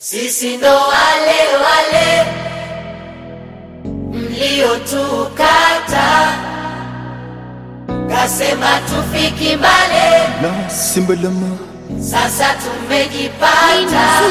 Sisi ndo wale wale mliotukata, kasema tufiki mbale, na simbalama sasa tumejipata.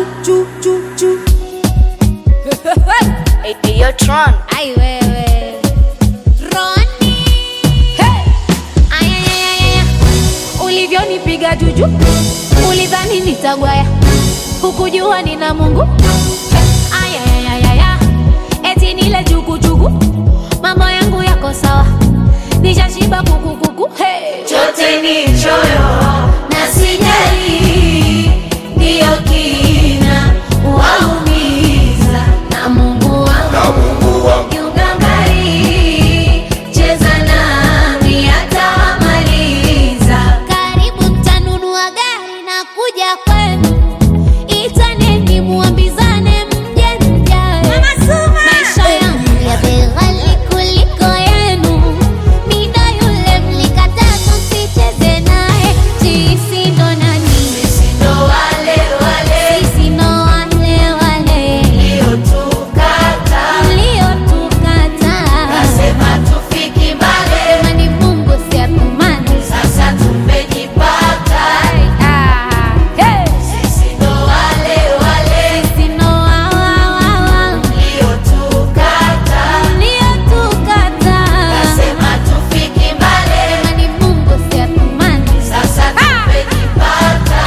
Eyo Tron. Ai wewe Roni hey! Ayayayaya ulivyonipiga juju ulidhani nitagwaya hukujua nina Mungu Ayayayaya eti nile jukujuku mambo yangu yako sawa nishashiba kukukuku hey! Chote ni choyo na sijali, ndiyo kina waumiza na Mungu wangu na Mungu wangu kiugangari, cheza nami atamaliza. Karibu mtanunua gari na kuja kwenu, itaneni muambizane mje mjae. Maisha yangu ya bei ghali kuliko yenu, mida yule mlikataa tusicheze naye. Sisi ndo nani? Sisi ndo wale wale Sisi ndo wale wale mliotukata, mliotukataa. kasema tufiki mbali, Sema ni Mungu si atumani. sasa tumejipata. Ah, hey! Sisi ndo wale wale Sisi ndo wa- wa- wa- wa. mliotukata, Uliotukataa. kasema tufiki mbali, Sema ni Mungu si atumani. sasa tumejipata.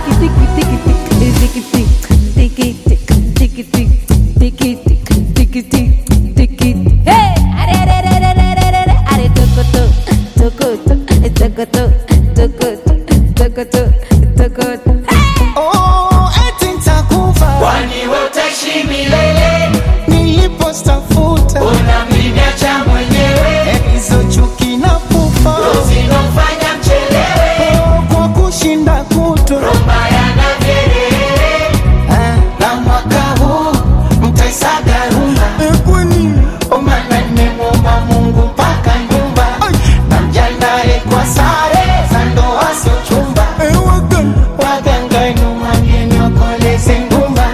Hey! Are, are, are, are, are, are, are, are, tokoto, tokoto, tokoto, tokoto, tokoto, tokoto. oh, eti nitakufa Kwani wewe utaishi milele, nilipostafuta unamniacha mwenyewe, hizo chuki na pufa zinofanya mchelewe, oh, kwa kushinda kuto mbaya na vyelele. na mwaka huu mtaisaga rumba omana nimemwomba Mungu mpaka nyumba na mjandae kwa sare za ndoa sio chumba waganga nyumani wakoleze ngumba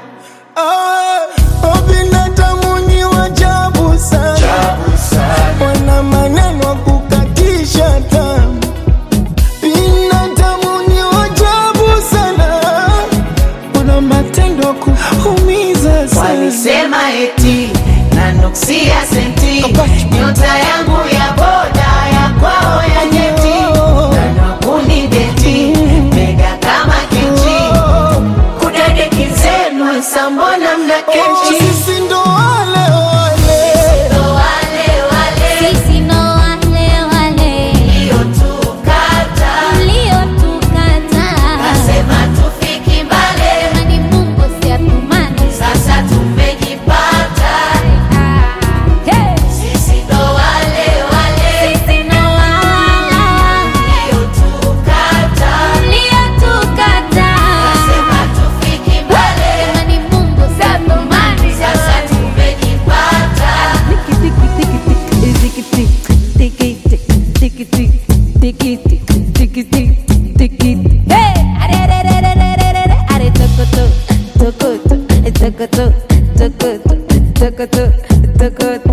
binadamu ni wajabu sana wana maneno ya kukatisha tamu binadamu ni wajabu sana wana matendo ya kuumiza sana Walisema eti nanuksia senti, nyota yangu ya boda ya kwao ya nyeti, nanakuni beti mega kama kiti, kudadeki zenu sambona mna kechi sisi ndo wale wale ndo wale wale Sisi ndo wale wale mliotukata, mliotukataa. kasema tufiki mbali, Sema ni Mungu si atumani. sasa tumejipata. Hey! Sisi ndo wale wale Sisi ndo wa- wa- wa- mliotukata, mliotukataa. kasema tufiki mbali, Sema ni Mungu si atumani. sasa tumejipata. Hey! Are, are, are, are, are, are, are, are, tokoto, tokoto, tokoto, tokoto, tokoto, tokoto.